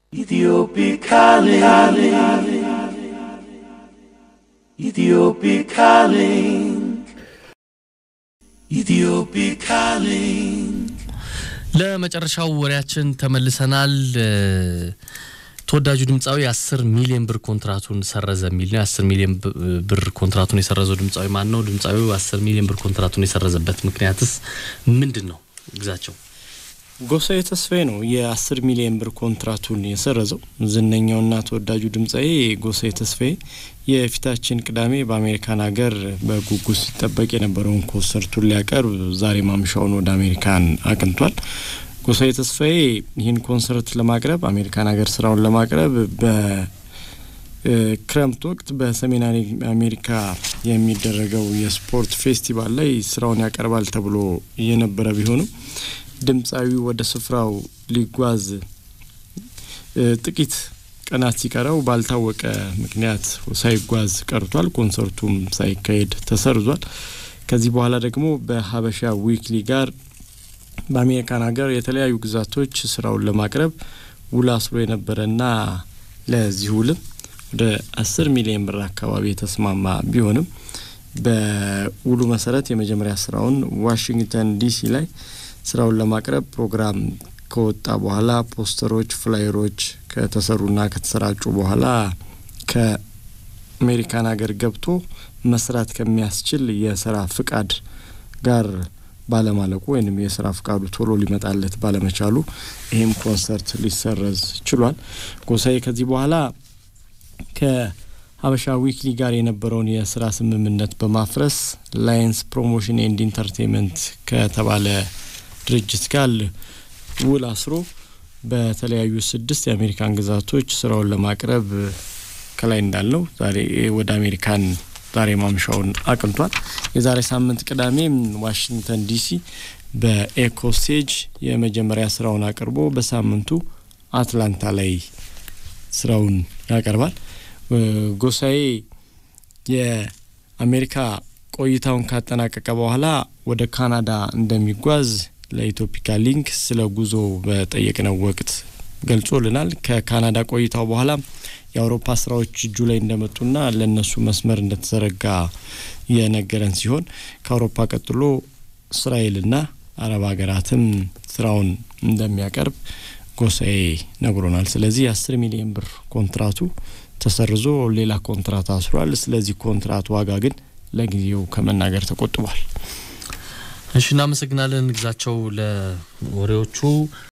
Ethiopic calling. Ethiopic calling. Ethiopic calling. ለመጨረሻው ወሬያችን ተመልሰናል። ተወዳጁ ድምፃዊ የአስር ሚሊዮን ብር ኮንትራቱን ሰረዘ የሚል ነው። የአስር ሚሊዮን ብር ኮንትራቱን የሰረዘው ድምፃዊ ማን ነው? ድምፃዊው አስር ሚሊዮን ብር ኮንትራቱን የሰረዘበት ምክንያትስ ምንድን ነው? ግዛቸው ጎሳዬ ተስፋዬ ነው የአስር ሚሊዮን ብር ኮንትራቱን የሰረዘው። ዝነኛውና ተወዳጁ ድምፃዊ ጎሳዬ ተስፋዬ የፊታችን ቅዳሜ በአሜሪካን ሀገር በጉጉት ሲጠበቅ የነበረውን ኮንሰርቱን ሊያቀርብ ዛሬ ማምሻውን ወደ አሜሪካን አቅንቷል። ጎሳዬ ተስፋዬ ይህን ኮንሰርት ለማቅረብ አሜሪካን ሀገር ስራውን ለማቅረብ በክረምት ወቅት በሰሜን አሜሪካ የሚደረገው የስፖርት ፌስቲቫል ላይ ስራውን ያቀርባል ተብሎ የነበረ ቢሆንም ድምፃዊው ወደ ስፍራው ሊጓዝ ጥቂት ቀናት ሲቀረው ባልታወቀ ምክንያት ሳይጓዝ ቀርቷል። ኮንሰርቱም ሳይካሄድ ተሰርዟል። ከዚህ በኋላ ደግሞ በሀበሻ ዊክሊ ጋር በአሜሪካን ሀገር የተለያዩ ግዛቶች ስራውን ለማቅረብ ውል አስሮ የነበረና ለዚህ ውልም ወደ አስር ሚሊዮን ብር አካባቢ የተስማማ ቢሆንም በውሉ መሰረት የመጀመሪያ ስራውን ዋሽንግተን ዲሲ ላይ ስራውን ለማቅረብ ፕሮግራም ከወጣ በኋላ ፖስተሮች፣ ፍላየሮች ከተሰሩና ከተሰራጩ በኋላ ከአሜሪካን ሀገር ገብቶ መስራት ከሚያስችል የስራ ፍቃድ ጋር ባለማለቁ ወይም የስራ ፍቃዱ ቶሎ ሊመጣለት ባለመቻሉ ይህም ኮንሰርት ሊሰረዝ ችሏል። ጎሳዬ ከዚህ በኋላ ከሀበሻ ዊክሊ ጋር የነበረውን የስራ ስምምነት በማፍረስ ላየንስ ፕሮሞሽን ኤንድ ኢንተርቴንመንት ከተባለ ድርጅት ጋር ውል አስሮ በተለያዩ ስድስት የአሜሪካን ግዛቶች ስራውን ለማቅረብ ከላይ እንዳልነው ዛሬ ወደ አሜሪካን ዛሬ ማምሻውን አቅንቷል። የዛሬ ሳምንት ቅዳሜ ዋሽንግተን ዲሲ በኤኮ ስቴጅ የመጀመሪያ ስራውን አቅርቦ በሳምንቱ አትላንታ ላይ ስራውን ያቀርባል። ጎሳዬ የአሜሪካ ቆይታውን ካጠናቀቀ በኋላ ወደ ካናዳ እንደሚጓዝ ለኢትዮፒካ ሊንክ ስለ ጉዞ በጠየቅነው ወቅት ገልጾልናል። ከካናዳ ቆይታው በኋላ የአውሮፓ ስራዎች እጁ ላይ እንደመጡና ለእነሱ መስመር እንደተዘረጋ የነገረን ሲሆን ከአውሮፓ ቀጥሎ እስራኤልና አረብ ሀገራትም ስራውን እንደሚያቀርብ ጎሳዬ ነግሮናል። ስለዚህ የአስር ሚሊዮን ብር ኮንትራቱ ተሰርዞ ሌላ ኮንትራት አስሯል። ስለዚህ ኮንትራት ዋጋ ግን ለጊዜው ከመናገር ተቆጥቧል። እሺ፣ እናመሰግናለን ግዛቸው ለወሬዎቹ።